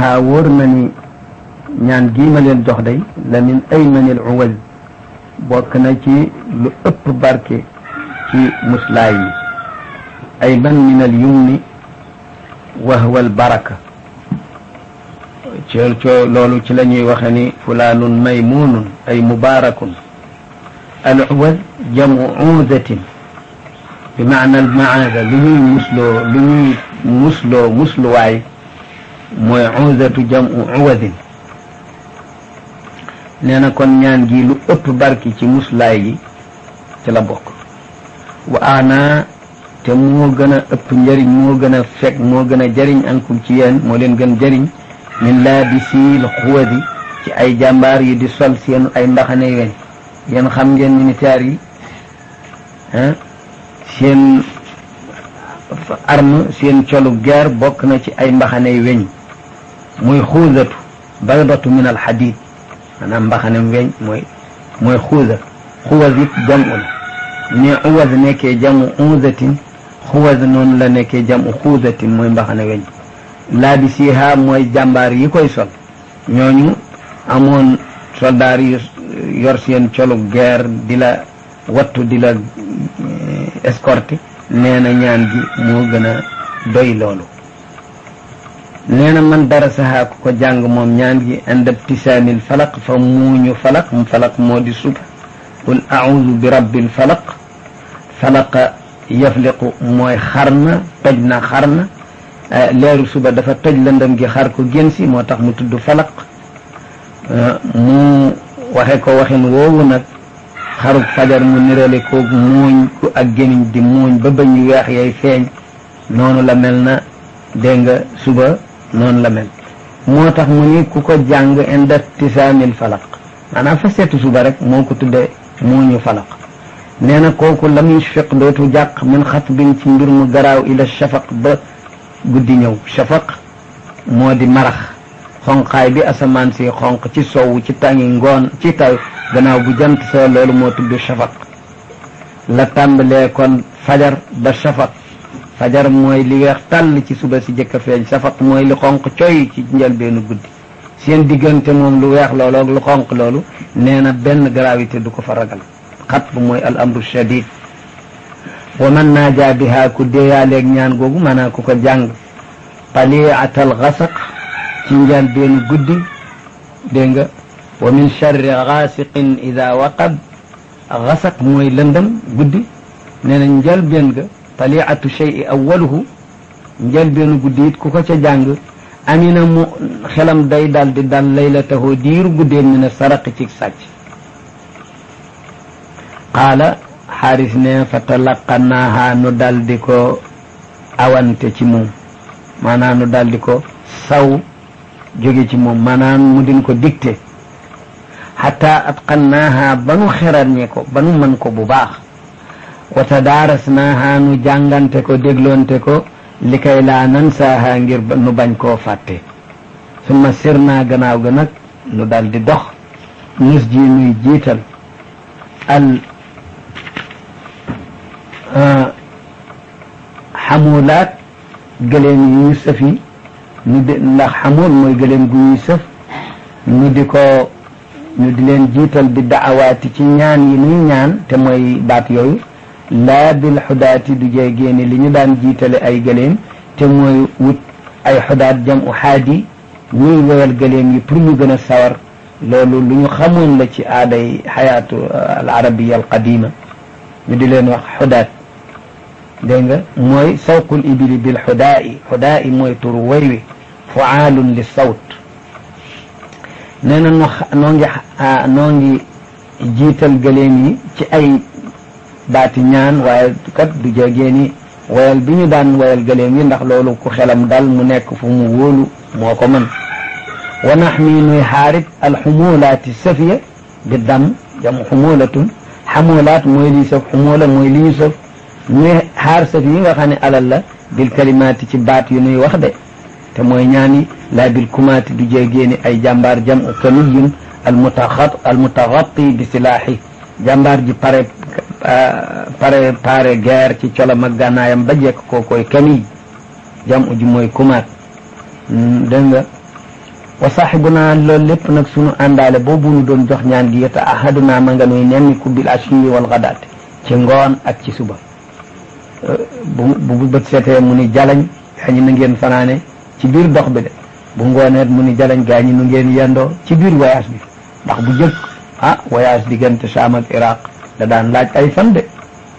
a wóor na ni ñaan gii ma leen jox day la min aymanil uwaz bokk na ci lu ëpp barke ci muslaay yi ayman min al yumni wa huwa al baraka ci loolu ci la ñuy waxe ni fulaanun maymunun ay mubarakun al uwaz jamu uudatin bi maana al maada lu ñuy musloo lu ñuy musloo musluwaay mooy uudatu jamu uwadin nee na kon ñaan gi lu ëpp barki ci muslaay yi ci la bokk wa ana te moo gën a ëpp njëriñ moo gën a fekk moo gën a jëriñ ankum ci yéen moo leen gën jëriñ min laabisiil xuwadi ci ay jàmbaar yi di sol seen ay mbaxane weñ yéen xam ngeen militaire yi ah seen arme seen colu guerre bokk na ci ay mbaxane weñ muy xuudatu baydatu min al xadid maanaam mbaxanem weñ mooy mooy xuuda xuwas it jamu la ne uwas nekkee jamu uudatin xuwas noonu la nekkee jamu xuudatin mooy mbaxane weñ laabisiha mooy jàmbaar yi koy sol ñooñu amoon soldaar yu yor seen colu guerre di la wattu di la escorté nee na ñaan gi moo gën a doy loolu nee na man dara saxaa ku ko jàng moom ñaan gi inda ibtisaamil falaq fa muuñu falaq mu falaq moo di suba qul audu bi rabbil falaq falaqa yafliqu mooy xar na toj na xar na leeru suba dafa toj lëndëm gi xar ko gén si moo tax mu tudd falaq mu waxe ko waxin woowu nag xarub fajar mu nirale ko muuñ ku ak gémiñ di muuñ ba bañ yu weex yay feeñ noonu la mel na dégg nga suba noonu la mel moo tax mu ni ku ko jàng inda tisaamil falaq maanaam fa seetu suba rek moo ko tudde muuñu falaq nee na kooku lam yushfiq dootu jàq min xatbin ci mbir mu garaaw ila shafaq ba guddi ñëw shafaq moo di marax xonqaay bi asamaan si xonq ci sowu ci tàngi ngoon ci taw gannaaw bu jant soo loolu moo tudd shafaq la tàmbalee kon fajar ba shafaq fajar mooy li weex tàll ci suba si jëkk a feeñ shafaq mooy li xonq coy ci njëlbeenu guddi seen diggante moom lu weex loolu ak lu xonq loolu nee na benn gravité du ko fa ragal xat bu mooy al amru shadid wa man naaja biha ku déeyaaleeg ñaan googu maanaam ku ko jàng taliatal xasaq ci njal beenu guddi dégg nga wa min charri xaasiqin ida waqab xasaq mooy lëndëm guddi nee na njal been ga taliatu chey awaluhu njal beenu guddi it ku ko ca jàng amina mu xelam day dal di dal laylatahu diiru guddeen mi ne saraq ci sàcc qaala xaaris ne fa talaqanaaha nu dal di ko awante ci moom maanaam nu dal di ko saw jóge ci moom maanaam mu din ko dicté xata atqannaaha ba nu xerarñe ko ba nu mën ko bu baax wa tadaarasnaaha nu jàngante ko dégloonte ko li kay laa nansaaha ngir nu bañ koo fàtte summa sirnaa gannaaw ga nag nu dal di dox nus ji nuy jiital al xamulaat gëléem yi ñu sëfi ñu di ndax xamul mooy gëléem gu ñuy sëf ñu di ko ñu di leen jiital bi daawaati ci ñaan yi nuy ñaan te mooy baat yooyu laa bil xudaati du jee génne li ñu daan jiitale ay gëléem te mooy wut ay xudaat jam u xaadi ñuy woyal gëléem yi pour ñu gën a sawar loolu lu ñu xamoon la ci aaday xayaatu al arabiya al qadima ñu di leen wax xudaat dégg nga mooy sawqul ibili bil xudaa'i xudaa'i mooy turu way wi fuaalun li sawt nee na noo noo ngi noo ngi jiital gëléem yi ci ay baati ñaan waaye kat du jegee ni wayal bi ñu daan wayal gëléem yi ndax loolu ku xelam dal mu nekk fu mu wóolu moo ko mën wa naxmi nuy xaarit alxumulaati safiya bi dam jam xumulatun xamulaat mooy lii sëf xumula mooy li ñu sëf ñuy xaar sëf yi nga xam ne alal la bil kalimaati ci baat yu nuy wax de te mooy ñaani laa bil kumaati du jéegéeni ay jàmbaar jam u kaniyun almutaxat almutaxatti bi silaaxi jàmbaar ji pare pare pare guerre ci colam ak gànnaayam ba jekk koo koy kaniy jam u ji mooy kumaat dégg nga wa saaxibuna loolu lépp nag sunu àndaale boobu nu doon jox ñaan gi yota ahaduna ma nga nuy nenni ku bil ashiyi wal gadaate ci ngoon ak ci suba bu bu bët seetee mu ni jalañ gaa ñi na ngeen fanaane ci biir dox bi de bu ngooneet mu ni jalañ gaa ñi nu ngeen yendoo ci biir voyage bi ndax bu jëkk ah voyage diggante Saam ak Iraq da daan laaj ay fan de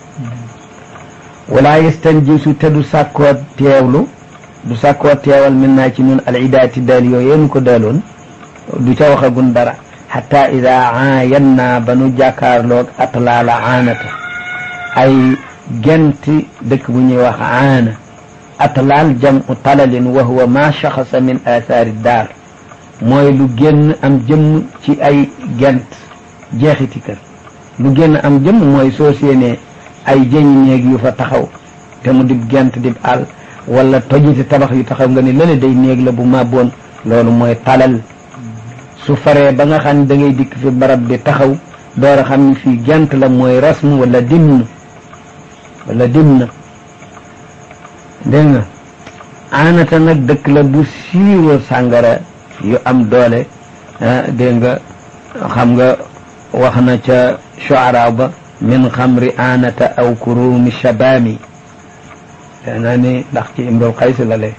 wala yestanjisu te du sàkkoo teewlu du sàkkoo teewal min naa ci ñun al idaati daal yooyu yéen ko daaloon du ca waxagun dara xata ida aayan naa ba nu jàkkaarloog atlaala aanata ay genti dëkk bu ñuy wax aana atlaal jamu talalin wa huwa ma shaxasa min athaari daar mooy lu génn am jëmm ci ay gent jeexiti kër lu génn am jëmm mooy soo séenee ay jëñ néeg yu fa taxaw te mu dib gent dib àll wala tojiti tabax yu taxaw nga ni lële day néeg la bu màbboon loolu mooy talal su faree ba nga xam ne da ngay dikk fi barab bi taxaw door a xam ni fii gent la mooy rasmu wala dimn wala dimna dégg nga aanata nag dëkk la bu siiwa sàngara yu am doole dégg nga xam nga wax na ca shuara ba min xamri aanata aw kurumi shabaami te naa ni ndax ci imrul qays la lee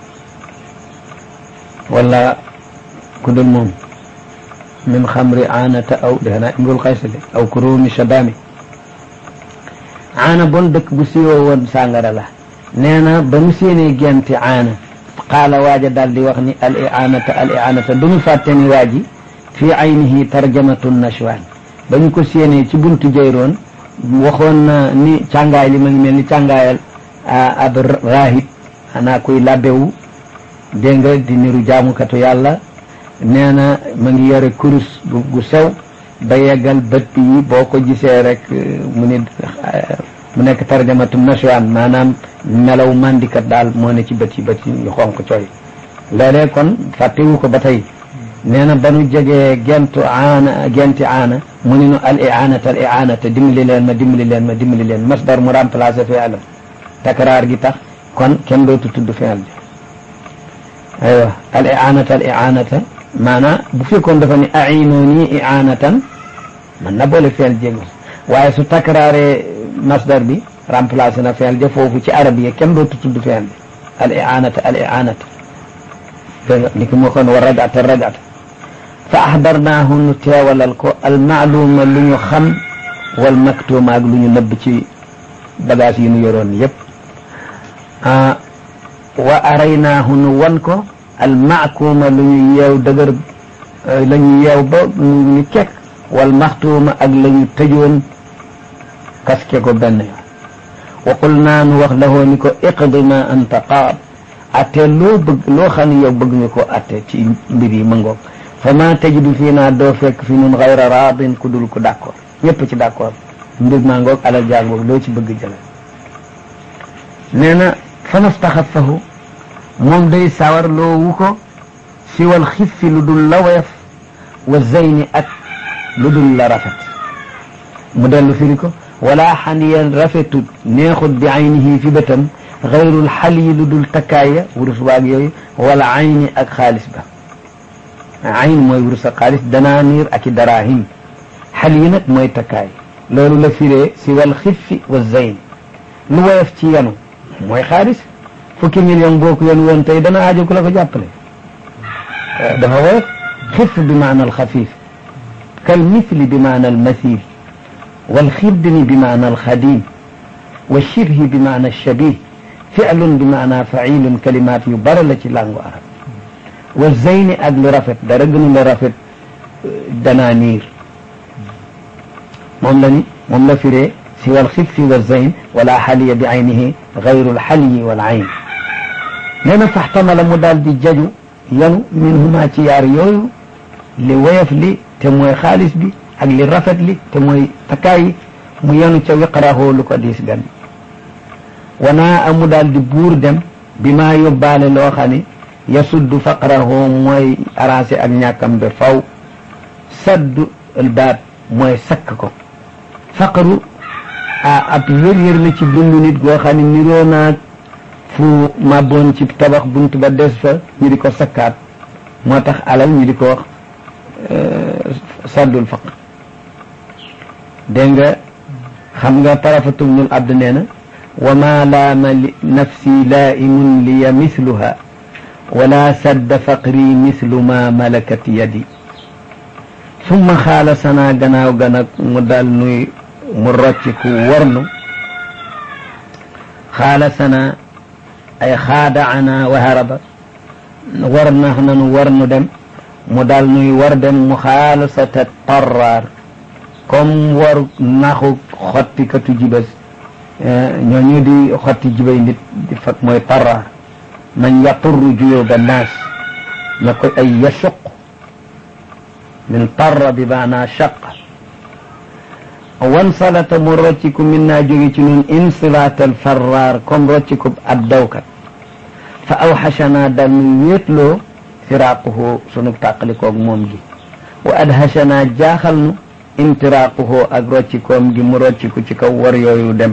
wala ku dul moom min xamri aanata aw defe naa imrul qays la aw kurumi shabaami aana bon dëkk bu siiwoo woon sàngara la nee na ba mu séenee genti aana qaala waaja daal di wax ni al iaanata al iaanata du mu fàtte ni waa ji fii aynihi tarjamatu nashwaan ba ñu ko séenee ci buntu jayroon waxoon na ni càngaay li ma ngi mel ni càngaayal ab raahib xanaa kuy labbewu dégg nga di niru jaamukatu yàlla nee na ma ngi yore kurus gu sew ba yeggal bët yi boo ko gisee rek mu ni mu nekk tarjamatu nashwaan maanaam melaw mandikat daal moo ne ci bët yi bët yi yu xonq cooy léeg-léeg kon fàttewu ko ba tey nee na ba nu jegee gentu aana genti aana mu ni nu al iaanata al iaanata dimbali leen ma dimbali leen ma dimbali leen masdar mu remplacé fi'lam takraar gi tax kon kenn dootu tudd fi'l bi aywa al iaanata al iaanata maanaam bu fekkoon dafa ni ainooni iaanatan man na boole fi'l jéego waaye su takraaree masdar bi remplacé na fi'l ja foofu ci arab yi kenn dootu tudd fi'l bi al iaanata al iaanata dégg nga ni ki moo kon wa rajata rajata fa axdarnaahu nu teewalal ko almaaluma lu ñu xam wal maktuuma ak lu ñu nëbb ci bagage yi nu yoroon yépp wa araynaahu nu wan ko almaakuuma lu ñu yeew dëgër la ñu yeew ba ñu kekk wal maxtuuma ak la ñu tëjoon kaske ko benn yoon wa qul naa nu wax lahoo ni ko iqdi ma anta qaad atte loo bëgg loo xam ne yow bëgg nga ko atte ci mbir yi ma ngoog fa ma tajidu fii naa doo fekk fi nun xayra raadin ku dul ko d'accord ñëpp ci d'accord mbir maa ngoog alal jàngoog loo ci bëgg jële nee na fa nastaxafahu moom day sawar loo wu ko siwal xiffi lu dul la woyof wa zeyni ak lu dul la rafet mu dellu firi ko wala xaniyan rafetut neexut bi aynihi fi bëtam xayrul xal yi lu dul takkaaya wurus waag yooyu wala ayni ak xaalis ba ayn mooy wurus ak xaalis danaaniir ak i darahim xal yi nag mooy takkaay loolu la firee si wal xiffi wa zayn lu woyof ci yanu mooy xaalis fukki million boo ko yenu woon tey dana aajo ku la ko jàppale dafa woyof xif bi maana al xafif kal mithli bi maana al mathil wal xibni bi maana al xadim wa shibhi bi maana al shabih fi'lun bi maana fa'ilun kalimaat yu bare la ci langue arab wa zeyni ak lu rafet dara gënu la rafet danaaniir moom la ni moom la firee si wal xiffi wa zeyn wala xaliya bi aynihi gayru lxaliyi wal ayn nee na faxtamala mu daal di jaju yanu minhuma ci yaar yooyu li woyof li te mooy xaalis bi ak li rafet li te mooy takkaay yi mu yanu ca wiqrahu lu ko diis gan wanaa amu daal di buur dem bi maa yóbbaale loo xam ne yasuddu faqrahu mooy arrangé ak ñàkkam be faw saddu albaab mooy sakk ko faqru a ab yër-yër la ci dundu nit goo xam ne niroo naag fu màbboon ci tabax bunt ba des fa ñu di ko sakkaat moo tax alal ñu di ko wax saddul faqr dégg nga xam nga tarafatubnul abd nee na wa ma laama li nafsi laa'imun liya misluha wala sadda faqri mislu ma malakat yadi summa xaala sanaa gannaaw ga nag mu dal nuy mu rocciku warnu xaala sanaa ay xaada ana wa haraba war nax nanu war nu dem mu dal nuy war dem mu xaalasata tarraar comme war naxu xottikatu jibas ñoo ñu di xotti jibay nit di fag mooy tarraar man yaturru juyuba naas na koy ay yasuq min tarra bi maanaa shaq wan salata mu rocciku min naa jóge ci nun insilaatal farraar comme rocciku ab dawkat fa awxashanaa dal nu wéetloo firaaquhu sunu tàqalikoog moom gi wa adhashanaa jaaxal nu intiraaquhu ak roccikoom gi mu rocciku ci kaw war yooyu dem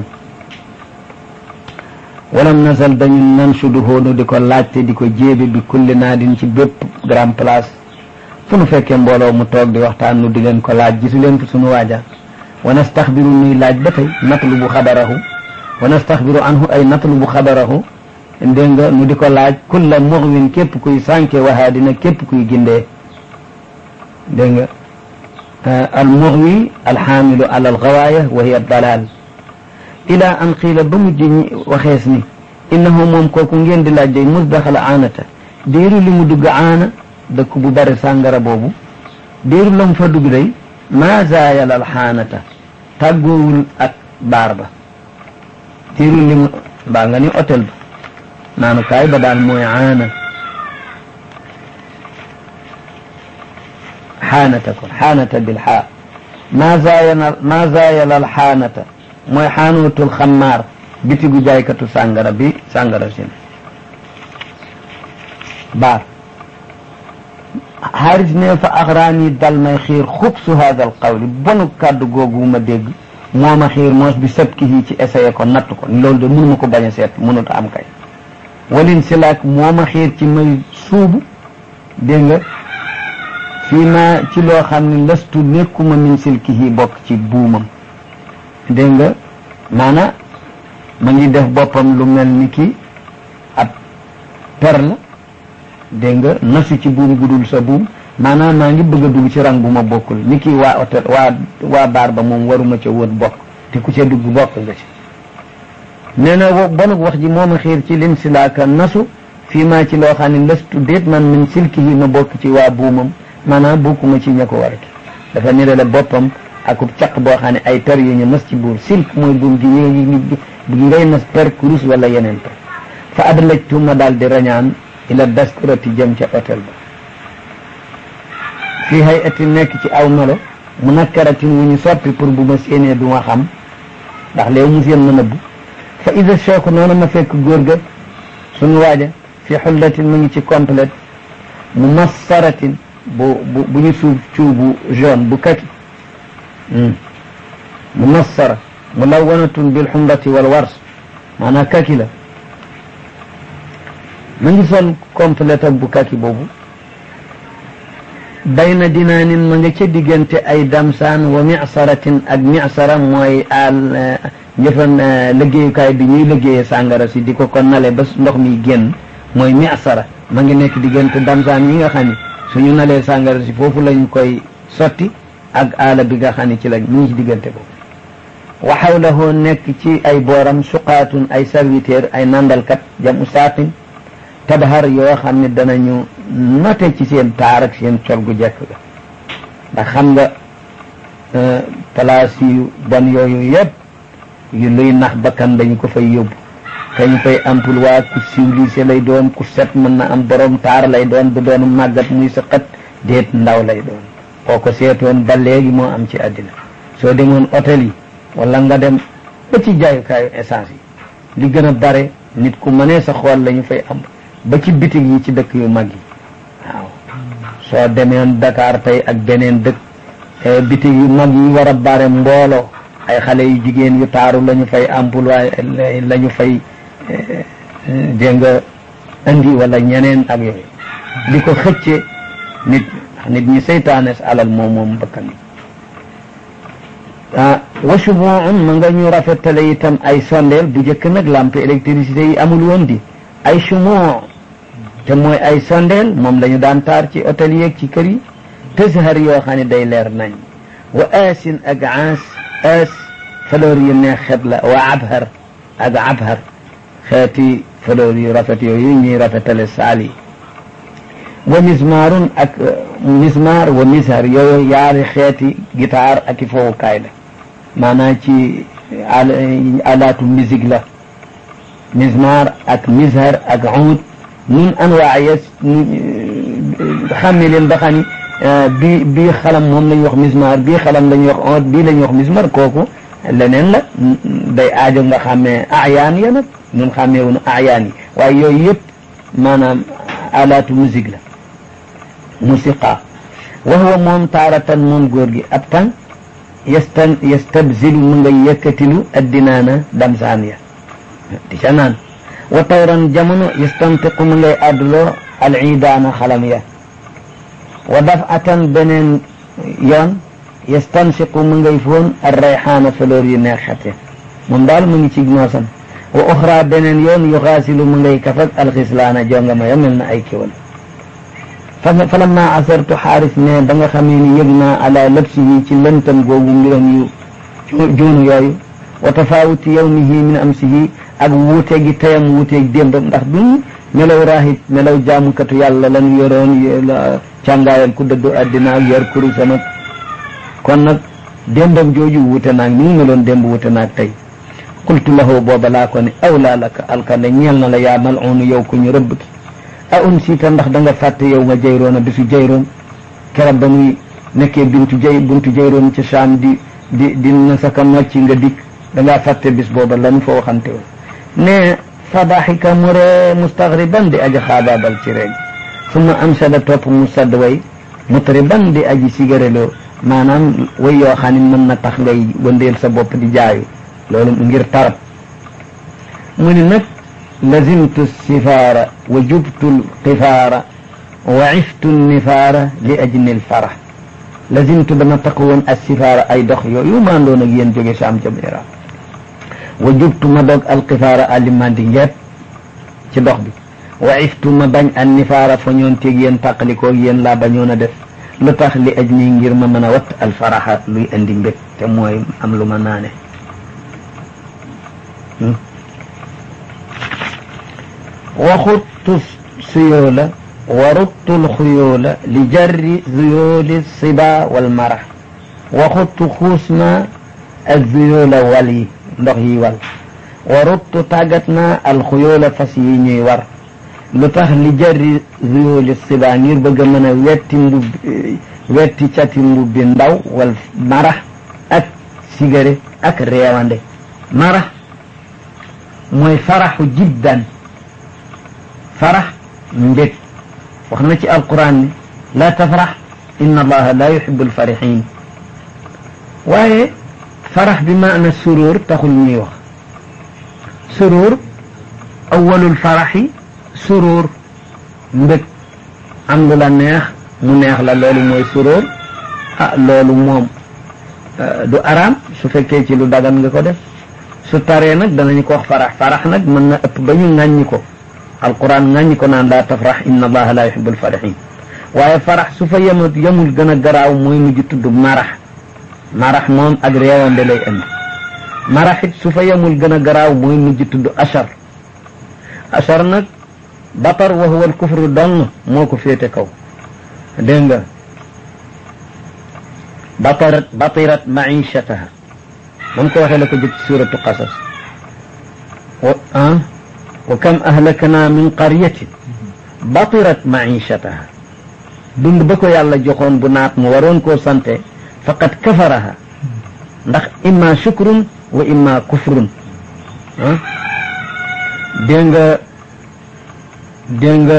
walam nasal dañu nan suduhoo nu di ko laajte di ko jéebe bi kulli naadin ci bépp grand place fu nu fekkee mbooloo mu toog di waxtaan nu di leen ko laaj gisu leen fi sunu waaja wa nastaxbiru nuy laaj ba tey natlubu xabarahu wa nastaxbiru anhu ay natlubu xabarahu dégg nga nu di ko laaj kulla muxwin képp kuy sànke waxaa dina képp kuy gindee dégg nga al muxwi alxaamilu ala alxawaaya wa hiya dalal ila an qiila ba mujj waxees ni innahu moom kooku ngeen di laaj day mus daxala aanata diiru li mu dugg aana dëkk bu bari sàngara boobu diiru la mu fa dugg day maa zaayal alxaanata tàggoowul ak baar ba diiru li mu mbaa nga ni hôtel ba naanu kaay ba daal mooy aana xaanata kon xaanata bil xaa maa zaayal maa zaayal alxaanata mooy xaanuutul xammaar bitigu jaaykatu sàngara bi sàngara sin baar xaaris ne fa axraani dal may xiir xubsu hada al qawli bonu kàddu googu ma dégg moo ma xiir moos bi sabkihi ci essayé ko natt ko loolu de mënu ma ko bañ a seet mënut a am kay walin silaak moo ma xiir ci may suubu dégg nga fii ma ci loo xam ne lastu nekkuma min silkihi bokk ci buumam dégg nga maana ma ngi def boppam lu mel ni ki ab per la dégg nga nasu ci buum gudul sa buum maanaam maa ngi bëgg a dugg ci rang bu ma bokkul ni ki waa hôtel waa waa baar ba moom waruma ca woon bokk te ku ca dugg bokk nga ci nee na bonug wax ji moo ma xiir ci lim silaaka nasu fii maa ci loo xam ne lëstu déet man min silki yi ma bokk ci waa buumam maanaam bokkuma ci ña ko war ki dafa nirale boppam akub caq boo xam ne ay per yu ñu nas ci buur silk mooy buum gi ñu ngay nas per kurus wala yeneen per fa adlajtu ma daal di rañaan ila daskurati jëm ca hôtel ba fii hay ati nekk ci aw melo mu nakkaratin wu ñu soppi pour bu ma séenee du ma xam ndax léew mu seen ma nëbbu fa ida cheikh noonu ma fekk góor ga suñu waaja fi xullatin mu ngi ci complète mu massaratin bu bu bu ñu suuf cuubu jaune bu kaki mu massara mu lawanatun bil xumrati wal wars maanaam kaki la ma ngi sol complète ak bu kaki boobu bayna dinaanin ma nga ca diggante ay damsaan wa misaratin ak misara mooy al njëfan liggéeyukaay bi ñuy liggéeyee sàngara si di ko ko nale ba ndox mi génn mooy misara ma ngi nekk diggante damsaan yi nga xam ne suñu nalee sàngara si foofu lañ koy sotti ak aala bi nga xam ne ci lañ mu ngi ci diggante boobu wa xawlahu nekk ci ay booram suqaatun ay serviteur ay nandalkat jamu saatin tabhar yoo xam ne danañu note ci seen taar ak seen col gu jekk ga ndax xam nga place yu bon yooyu yëpp yu luy nax bakkan dañu ko fay yóbbu kañ fay ampul waa ku civilisé lay doon ku set mën na am borom taar lay doon du doon màggat muy sa xët déet ndaw lay doon boo ko seetoon ba léegi moo am ci àddina soo demoon hôtel yi wala nga dem ba ci jaayukaayu essence yi li gën a bare nit ku mënee sa xool la ñu fay am ba ci bitig yi ci dëkk yu mag yi waaw soo demeen Dakar tey ak beneen dëkk bitig yu mag yi war a bare mbooloo ay xale yu jigéen yu taaru la ñu fay emploi la ñu fay dégg nga indi wala ñeneen ak yooyu di ko xëcce nit nit ñi seytaanes alal moom moom bakkan ah wa shubuun ma nga ñu rafetale itam ay sondeel bu jëkk nag lampe électricité yi amul woon di ay shumuu te mooy ay sondeel moom la ñu daan taar ci hôtel yeeg ci kër yi tëshar yoo xam ne day leer nañ wa aasin ak aas aas fleur yu neex xet la wa abhar ak abhar xeeti fleur yu rafet yooyu ñuy rafetale saal yi wa mismaarun ak mismaar wa mishar yooyu yaari xeeti guitare ak i fowukaay la maanaam ci alaatu musique la mismaar ak mishar ak uud nun anwaa yes xàmme leen ba xam ni bii bii xalam moom la ñuy wax mismaar bii xalam la ñuy wax oot bii la ñuy wax mismar kooku leneen la day aajo nga xàmmee ayaan ya nag ñun xàmmee wuñu ayaan yi waaye yooyu yëpp maanaam alaatu musique la musiqa wa huwa moom taaratan moom góor gi ab tan yastan yastabzilu mu nga yëkkatilu addinaana damsaan ya di ca naan wa tawran jamono yastantiqu mu ngay àdduloo al iidaana xalam ya wa dafatan beneen yoon yastansiqu mu ngay foon ar rayxaana fleur yu neex xate moom daal mu ngi ci noosam wa oxra beneen yoon yuxaasilu mu ngay kafak alxislaana jonga ma ya mel na ay kéwal fa lamma asartu xaaris ne ba nga xamee ni yëg naa ala labsihi ci lëntam googu mbiram yu juunu yooyu wa tafaawuti yawmihi min amsihi ak wuute gi tayam wuuteeg démbam ndax duñ melaw raahib melaw jaamukatu yàlla lañu yoroon càngaayal ku dëddu addina ak yor kurusam ak kon nag démbam jooju wuute naag ni mu meloon démb wuute naag tey qultu lahu booba laa ko ne awlaa laka alkande ñeel na la yaa mal'uunu yow ku ñu rëbb ki a un siita ndax da nga fàtte yow nga jayroon a bisu jayroon keroog ba muy nekkee bintu jay buntu jayroon ci saam di di di na saka nocci nga dikk da ngaa fàtte bis booba lan foo waxante woon ne fa daxika mu ree mustaxriban di aji xaabaabal ci reen summa amsada topp mu sadd way mutriban di aji sigareloo maanaam way yoo xam ne mën na tax ngay wëndeel sa bopp di jaayu loolu ngir tarab mu ni nag lazimtu sifaara wa jubtu lqifaara wa iftu nifaara li ajni lfara lazimtu dama takk woon as sifaara ay dox yooyu maandoon ak yéen jóge saam jëm iraq wa jubtu ma dog alqifaara alimandi ngeet ci dox bi wa iftu ma bañ an nifaara fa ñoon teeg yéen tàqalikoog yéen laa bañoon a def lu tax li ajni ngir ma mën a watt alfaraxa luy indi mbég te mooy am lu ma naane waxuttu suyoola wa ruttu lxuyoola li jarri zuyooli siba wal mara waxuttu xuus naa ak zuyoola wal yi ndox yi wal wa ruttu tàggat naa alxuyoola fas yi ñuy war lu tax li jarri zuyooli siba ngir bëgg a mën a wetti mbub wetti cati mbubbi ndaw wal mara ak sigare ak reewande mara mooy faraxu jiddan farax mbég wax na ci alquran ni laa tafrax inna allaha la yuhibu alfarixin waaye farax bi maana suróor taxul ñuy wax suróor awalul faraxi suróor mbég am lu la neex mu neex la loolu mooy suróor ah loolu moom du araam su fekkee ci lu dagan nga ko def su taree nag danañu ko wax farax farax nag mën na ëpp ba ñu ŋàññi ko alquran ŋàññi ko naan laa tafrax inna allaha la yuhibu alfarixin waaye farax su fa yemul yemul gën a garaaw mooy mujj tudd marax marax moom ak réewande lay indi marax it su fa yemul gën a garaaw mooy mujj tudd achar achar nag batar wa huwa alkufru dong moo ko féete kaw dégg nga batarat batirat maishataha moom ko waxee la ko jëkk ci suratu qasas wa ah wa kam ahlakna min qaryatin batirat maishataha dund ba ko yàlla joxoon bu naat mu waroon koo sante faqad kafaraha ndax imma shukrun wa imma kufrun ah dégg nga dégg nga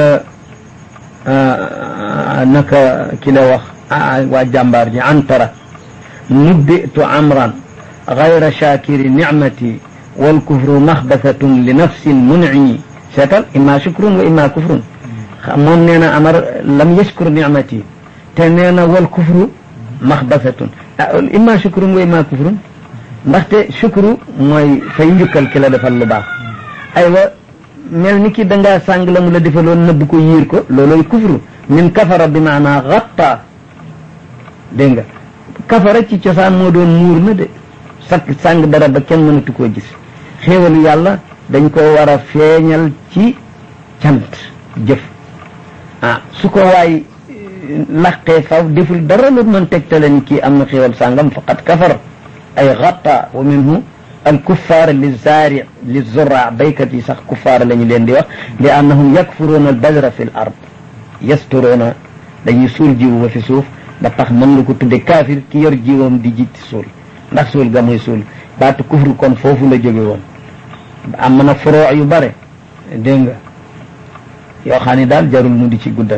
naka ki la wax waa jàmbaar ji antara nubbitu amran gayra shakiri nicmati walkufru maxbathatun li nafsin munimi seetal imma shukrun wa imma kufrun moom nee na amar lam yashkur nicmati te nee na wal kufru maxbasatun imma shukrun wa imma kufrun ndaxte shukru mooy fay njukkal ki la defal lu baax aywa mel ni ki dangaa sàng la mu la defaloon nëbb ko yiir ko looloy kufru min kafara bi maanaa xatta dégg nga kafara ci cosaan moo doon muur na de sakk sàng dara ba kenn mënatu koo gis xéewalu yàlla dañ ko war a feeñal ci cant jëf ah su ko waay laqee faw deful dara lu mën tegtale ni kii am na xéewal sàngam faqad kafar ay xatta wa minhu al kuffaar li zaari li zurra baykat yi sax kuffaar la ñu leen di wax li annahum yakfuruuna al badra fi l ard yasturuuna dañuy suul jiwu ba fi suuf ba tax mën nga ko tudde kaafir ki yor jiwam di ji suul ndax suul ga muy suul baatu kufru kon foofu la jóge woon am na furoo yu bare dégg nga yoo xam ne daal jarul mu di ci guddal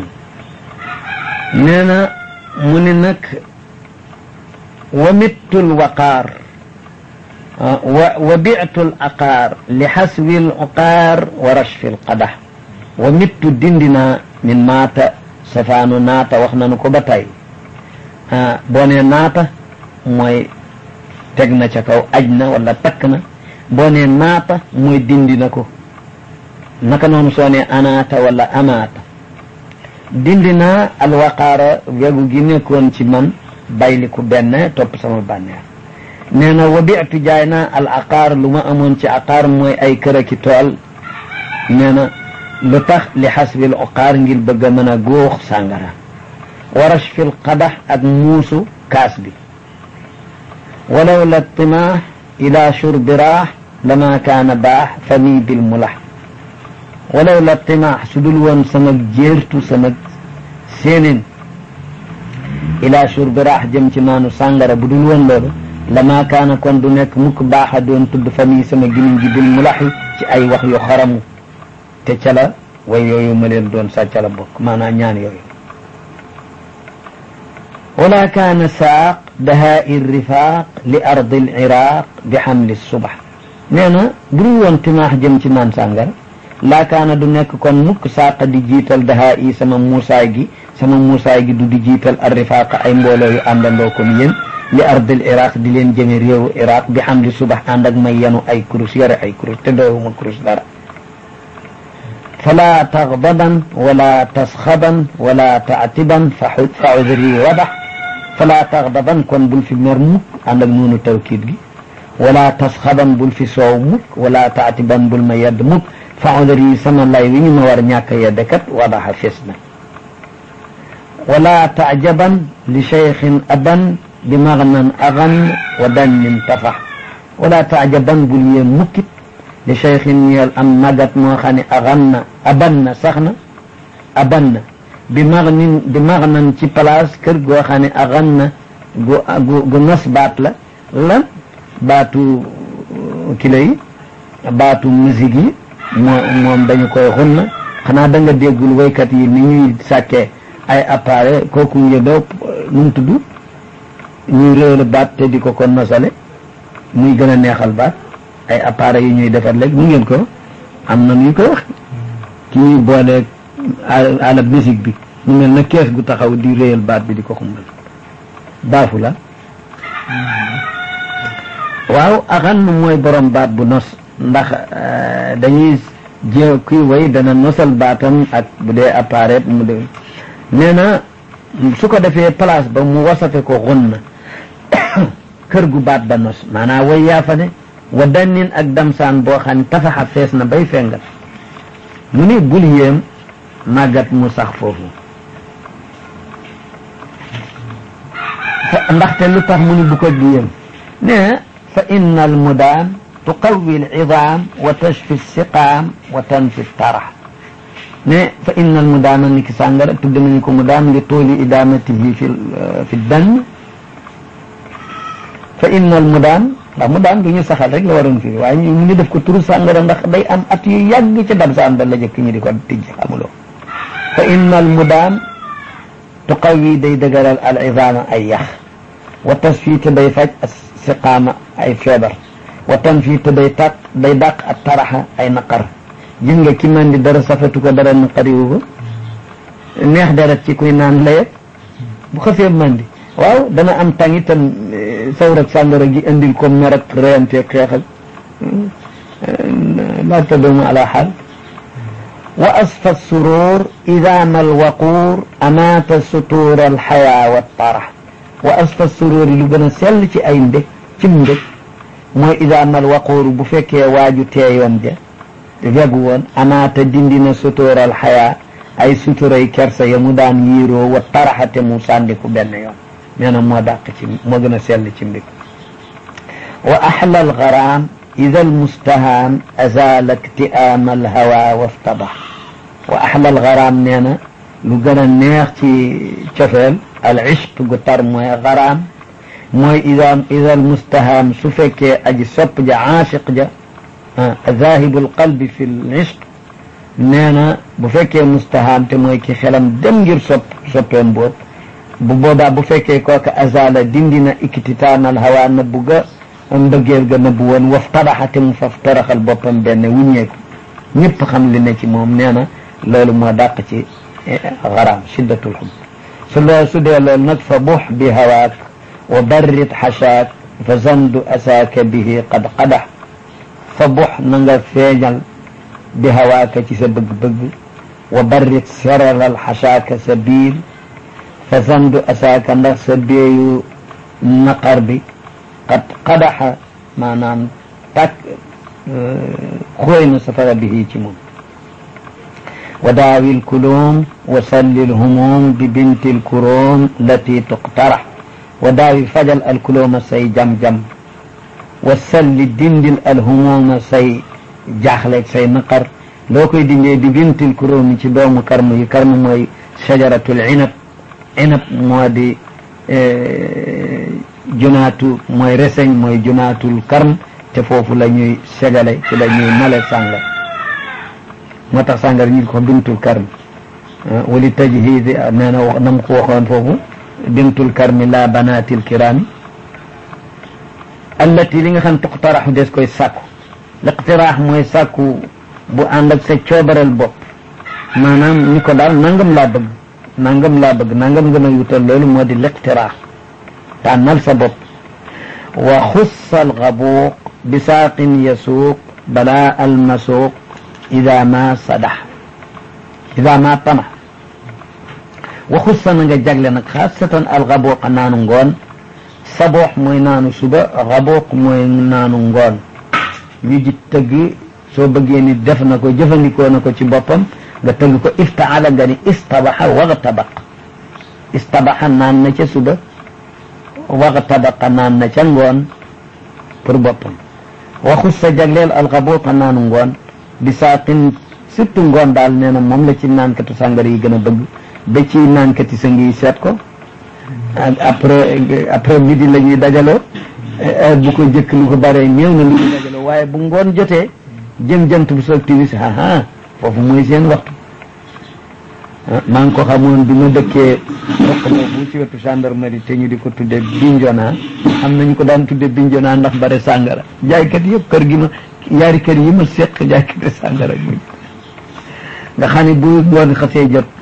nee na mu ne nag wa mittul waqaar wa wa bi'tul aqaar li xaswil uqaar wa rashfil qadax wa mittu dindina min maata safaanu naata wax nanu ko ba tey boo nee naata mooy teg na ca kaw aj na wala takk na boo nee naata mooy dindi na ko naka noonu soo nee anaata wala amaata dindi naa alwaqaara wegu gi nekkoon ci man bayliku benn topp sama bànneex nee na wa bitu jaay naa al aqaar lu ma amoon ci aqaar mooy ay kër ki tool nee na lu tax li xasbil oqaar ngir bëgg a mën a góox sàngara warash fil qadax ak muusu kaas bi walaw la timaax ila shurbi raax lama kaana baax fami bil mulax walaw la timaax su dul woon sama jéertu sama séenén ila shurbi raax jëm ci maanu sàngara bu dul woon loolu lama kaana kon du nekk mukk baax a doon tudd fami sama gimiñ ji bil mulaxi ci ay wax yu xaramu te ca la way yooyu ma leen doon sa ca la bokk maanaam ñaan yooyu wala kaana saaq dahaai rifaaq li ardi l iraq bi xamli subax nee na bu dul woon timaax jëm ci naan sàngara laa kaana du nekk kon mukk saaqa di jiital dahaa yi sama muusaay gi sama muusaay gi du di jiital ar rifaaq ay mbooloo yu àndandoo comme yéen li ardil iraq di leen jëme réewu iraq bi xamli subax ànd ak may yanu ay kurus yore ay kurus te doowuma kurus dara فلا تغضبا ولا تسخبا ولا تعتبا فعذري وضح فلا تغضبا كون بول في مر موك عندك نون توكيد جي ولا تسخبا بول في سو موك ولا تعتبا بول ما يد موك فعذري سما لاي وي ما war ñaka yedkat وضح فسنا ولا تعجبا لشيخ أبا بمغنى أغن ودن انتفح ولا تعجبا بول يمكت li cheikhin ñeel am magat moo xam ne axan na aban na sax na aban na bi magnin bi magnan ci place kër goo xam ne axan na gu gu nos baat la lan baatu kilo yi baatu musique yi moo moom dañu koy xun na xanaa da nga déggul waykat yi ni ñuy sàkkee ay appareil kooku njëdoo nu mu tudd ñuy réewle baat te di ko ko nosale muy gën a neexal baat ay appareils yi ñuy defar léegi mu ngeen ko am na ñu ko wax ki ñuy booleeg ala musique bi mu mel na kees gu taxaw di réyal baat bi di ko xumbal baafu la waaw axan mooy borom baat bu nos ndax dañuy jé kuy way dana nosal baatam ak bu dee appareil mu de nee na su ko defee place ba mu wasafe ko xun na kër gu baat ba nos maanaam way yaa fa ne wa dannin ak damsaan boo xam ne tafaxa fees na bay fengal mu ni bul yéem màggat mu sax foofu ndaxte lu tax mu ni bu ko di yéem ne fa inna al mudaan tuqawi al idaam wa tashfi siqaam wa tanfi tarax ne fa inna al mudaana ni ki sàngara tudd nañu ko mudaan li tooli idaamatihi fi fi dann fa inna al mudaan ndax mu daan du ñu saxal rek la waroon firi waaye ñu ngi def ko turu sàngara ndax day am at yu yàgg ca dam saan ba la jëkk ñu di ko tijj xamuloo fa inna al mudaan tuqawi day dëgëral al idaama ay yax wa tasfii te day faj siqaama ay feebar wa tanfii te day tàq day dàq ak taraxa ay naqar gis nga ki man di dara safatu ko dara naqariwu ko neex deret ci kuy naan layet bu xasee mandi waaw dana am tàng itam sawr ak sàngara gi indil ko mer ak reyante xeex ak laa tadoomu ala xaal wa asfa surur ida ma alwaquur amaata sutuur alxayaa wa tarax wa asfa surur lu gën a sell ci ay mbég ci mbég mooy ida ma alwaquur bu fekkee waaju teeyoon ja wegu woon amaata dindi na sutuur alxayaa ay suturay kersa ya mu daan yiiroo wa taraxate mu sàndiku benn yoon nee na moo dàq ci moo gën a sell ci mbég wa axla algaraam ida almustahaan azala iktiaama alhawa waftabax wa axla algaraam nee na lu gën a neex ci cofeel al ishq gu tar mooy garaam mooy ida ida almustahaan su fekkee aji sopp ja aashiq ja zahibu alqalbi fi l ishq nee na bu fekkee mustahaan te mooy ki xelam dem ngir sopp soppeem boobu bu boobaa bu fekkee kooka azala dindi na ikititaanal hawa na bugga mbëggeel ga nëbbu woon waf tabaxate mu faf toroxal boppam benn wuññeeku ñëpp xam li ne ci moom nee na loolu moo dàq ci xaraam shiddatul xub su loo su dee loolu nag fa bux bi hawaak wa barrit xashaak fa zandu asaaka bihi qad qadax fa bux na nga feeñal bi hawaaka ci sa bëgg-bëgg wa barrit seralal xashaaka sa biir fa zandu asaaka ndax sa beeyu naqar bi qad qadaxa maanaam tàkk xooy na safara bihi ci moom wa daawi lkulum wa salli lhumum bi binti lkurum lati tuqtarax wa daawi fajal alkuluma say jam-jam wa salli dindil alhumuma say jaaxleeg say naqar loo koy dindee bi binti lkurumi ci doomu karmu yi karmu mooy shajaratul inab inab moo di junaatu mooy reseñ mooy junaatul karm te foofu la ñuy segale ci la ñuy male sàngar moo tax sàngar ñu ko bintul karm wali tajhidi nee na wax nam ko waxoon foofu bintul karmi la banaatil kiraami allati li nga xam tuqtaraxu des koy sàkku liqtiraax mooy sàkku bu ànd ak sa coobaral bopp maanaam ni ko daal nangam laa bëgg nangam laa bëgg nangam nga ma yutal loolu moo di liqtiraax tànnal sa bopp wa xussa alxabuuq bisaaqin yasuuq balaa almasuuq ida ma sadax ida ma tama wa xussa na nga jagle nag xaasatan alxabuuq naanu ngoon saboox mooy naanu suba xabuuq mooy naanu ngoon ñu ji tëgg soo bëggee ni def na ko jëfandikoo na ko ci boppam nga tëgg ko iftaala nga ni istabaxa waxtabaq istabaxa naan na ca suba waxtabaqa naan na ca ngoon pour boppam waxus sa jagleel alxabuuqa naanu ngoon bi saaqin surtout ngoon daal nee na moom la ci naankatu sàngara yi gën a bëgg ba ci naankati sa ngi seet ko après après midi la ñuy dajaloo bu ko jëkk lu ko bare ñëw na lu ñuy dajaloo waaye bu ngoon jotee jëm jant bu soog timis aa foofu mooy seen waxtu maa ngi ko xamoon bi ma dëkkee roq boobu ci wetu gendarmerie te ñu di ko tudde Bignona am nañu ko daan tudde Bignona ndax bare sàngara jaaykat yëpp kër gi ma yaari kër yi ma seq jaaykati sàngara muñ nga xam ne bu ngoon xasee jot